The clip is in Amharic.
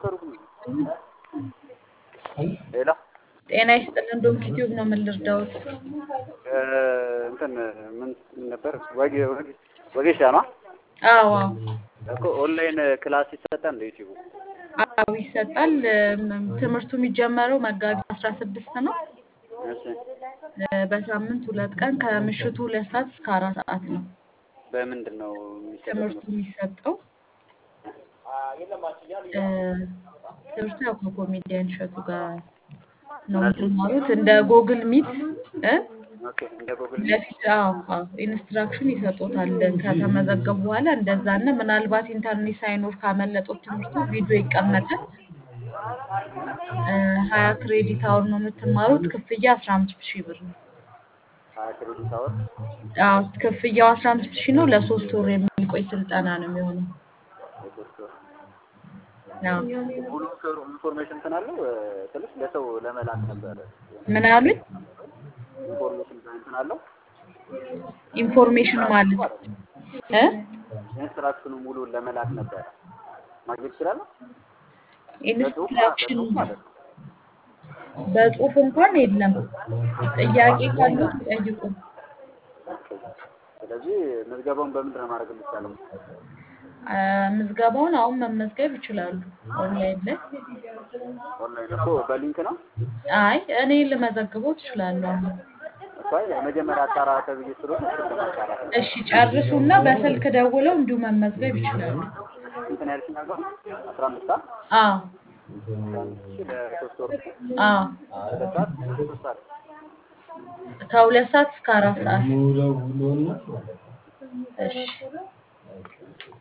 ሌላ ጤና ይስጥልን። ዶንኪ ቲዩብ ነው። ምን ልርዳዎት? እንትን ምን ነበር ወጌ ወጌ ወጌሻ ነው አዎ እኮ ኦንላይን ክላስ ይሰጣል እንደ ዩቲዩብ አዎ ይሰጣል። እም፣ ትምህርቱ የሚጀመረው መጋቢት አስራ ስድስት ነው። እሺ እ፣ በሳምንት ሁለት ቀን ከምሽቱ ሁለት ሰዓት እስከ አራት ሰዓት ነው በምንድን ነው የሚሰጠው ትምህርቱ የሚሰጠው። እ፣ ትምህርቱ ያው ከኮሜዲያን እሸቱ ጋር ነው የምትማሩት እንደ ጎግል ሚት እ ኦኬ እንደ ጎግል ለፊት አዎ አዎ ኢንስትራክሽን ይሰጡታል ከተመዘገቡ በኋላ እንደዛ እና ምናልባት ኢንተርኔት ሳይኖር ካመለጦት ትምህርቱ ቪዲዮ ይቀመጣል። እ፣ ሀያ ክሬዲት አወር ነው የምትማሩት። ክፍያ አስራ አምስት ሺህ ብር ነው። ሀያ ክሬዲት አወር አዎ ክፍያው አስራ አምስት ሺህ ነው። ለሶስት ወር የሚቆይ ስልጠና ነው የሚሆነው። የሶስት ወር አዎ ሙሉ ኢንፎር- ኢንፎርሜሽን እንትን አለው እ፣ ስልሽ ለሰው ለመላክ ነበረ ምን አሉኝ? ኢንፎርሜሽን እንትን አለው ኢንፎርሜሽን ማለት እ ኢንስትራክሽኑ ሙሉ ለመላክ ነበረ ማግኘት ይችላል ኢንስትራክሽን ማለት ነው በጽሁፍ እንኳን የለም። ጥያቄ ካሉት ጠይቁ። ስለዚህ ምዝገባውን በምንድን ነው ማድረግ የሚቻለው? አ፣ ምዝገባውን አሁን መመዝገብ ይችላሉ ኦንላይን ላይ። ኦንላይን እኮ በሊንክ ነው አይ እኔ ልመዘግበው ትችላለሁ። አሁን እኮ አይ የመጀመሪያ አጣራ ተብዬ ስለሆነ እሱን ለማጣራት ነው። እሺ ጨርሱና በስልክ ደውለው እንዲሁ መመዝገብ ይችላሉ። እንትን ያልሽኝ አልባ አስራ አምስት ሰዓት አዎ አስራ አምስት ሺህ ለሶስት ወር አዎ ሁለት ሰዓት ሶስት ሰዓት ከሁለት ሰዓት እስከ አራት ሰዓት። እሺ